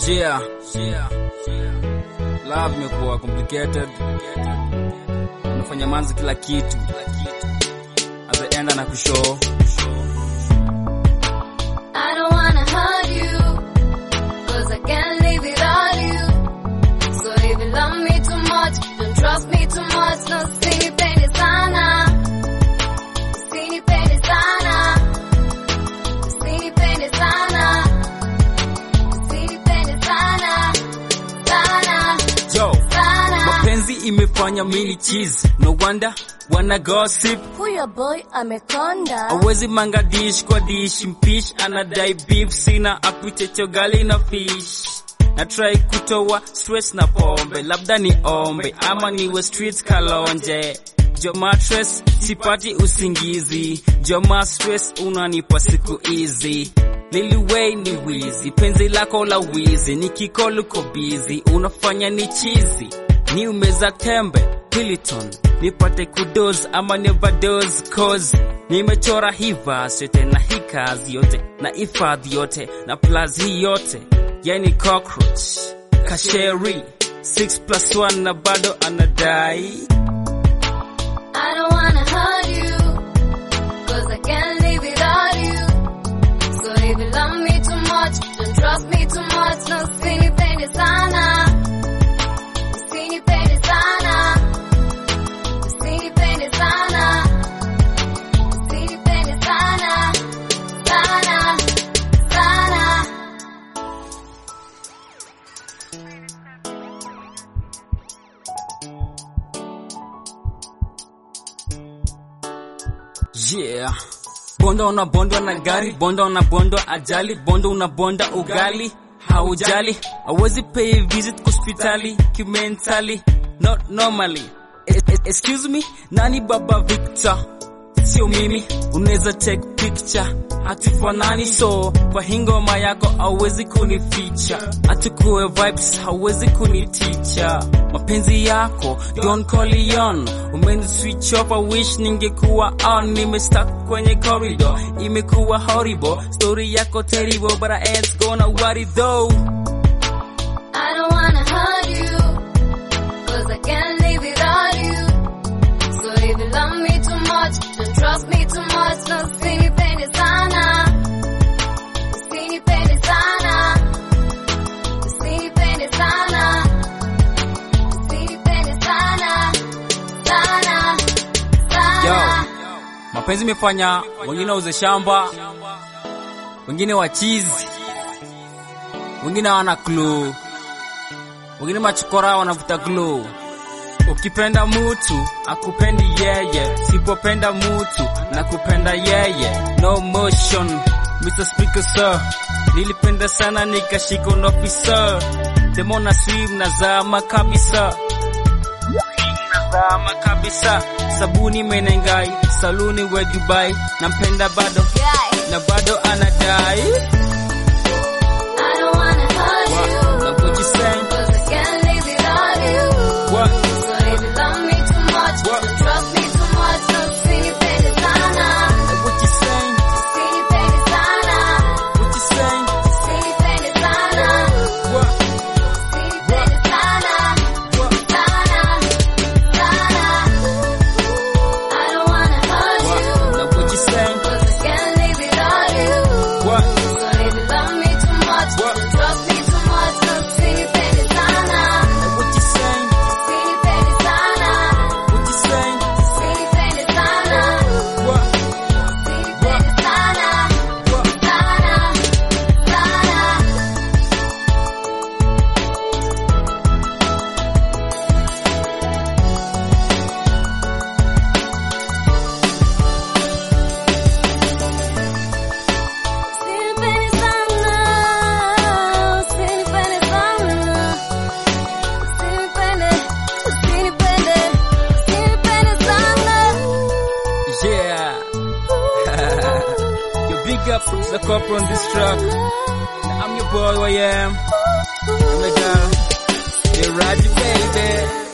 Yeah. Love imekuwa complicated. Unafanya manzi kila kitu. At the end anakushow. I don't wanna hurt you, cause I can't live without you. So if you love me too much, don't trust me too much, no usinipende sana. Usinipende sana. Usinipende sana. Usinipende sana. Sana. Yo. Sana. Mapenzi imefanya mini cheese. No wonder wana gossip. Huyo boy amekonda. Awezi manga dish kwa dish mpish anadai beef sina apite chogali na fish na try kutoa stress na pombe labda ni ombe ama niwe street kalonje Joma stress sipati usingizi Joma stress unanipa siku hizi Lili Way ni wizi penzi lako la wizi nikikol uko busy unafanya ni chizi ni umeza tembe Piliton nipate kudos ama nevados cause nimechora hii verse yote na hii kazi yote na hifadhi yote na plus hii yote yani cockroach kasheri 6 plus 1 na bado anadai I don't wanna hurt you, cause I can't live without you. So if you love me too much, don't trust me too much, no usinipende sana. Usinipende sana. Usinipende sana. Usinipende sana. Sana. Sana. Yeah. Bonda unabondwa na gari, bonda unabondwa ajali, bonda unabonda ugali, haujali, awezi pay visit hospitali, kimentally, not normally. E- e- excuse me, nani baba Victor? Sio mimi, unaweza take picture, hatufanani so kwa hii ngoma yako hauwezi kunificha, hatukuwe vibes hauwezi kuniticha, mapenzi yako Don Corleone umeni switch off, I wish ningekuwa on, nimestuck kwenye corridor, imekuwa horrible, story yako terrible, but I ain't gonna worry though. I don't wanna hurt you, cause I can't live without you. So if you love me too much, don't trust me too much, no usinipende sana. Usinipende sana. Usinipende sana. Usinipende sana. Sana. Sana. Mapenzi imefanya wengine wauze shamba, wengine wachizi, wengine hawana clue, wengine machokora wanavuta glue. Ukipenda mutu akupendi yeye, sipopenda mutu na kupenda yeye. No motion, Mr. Speaker sir, nilipenda sana nikashika unofisa, demona swim nazama kabisa nazama kabisa, sabuni menengai, saluni we Dubai, nampenda bado Guy, na bado anadai. I don't wanna hurt What? you, Like what you saying? cause I can't live without you. What? So if you love me too much, What? don't trust me too much, no usinipende sana. Like what you saying? Usinipende sana. What you saying? Usinipende sana. What? Usinipende sana. What? Sana. Sana. I don't wanna hurt What? you, Like what you saying? cause I can't live without you. What? So if you love me too much, What? don't trust me too much, no usinipende sana. Like what you saying? Usinipende sana. What you saying? Usinipende sana. What? Usinipende sana. What? Sana. Sana. Usinipende sana. Usinipende sana. Usinipende. Usinipende. Usinipende sana. Yeah. Yo, big up to the couple on this track. I'm your boy, I am. I'm the girl. You're right, baby.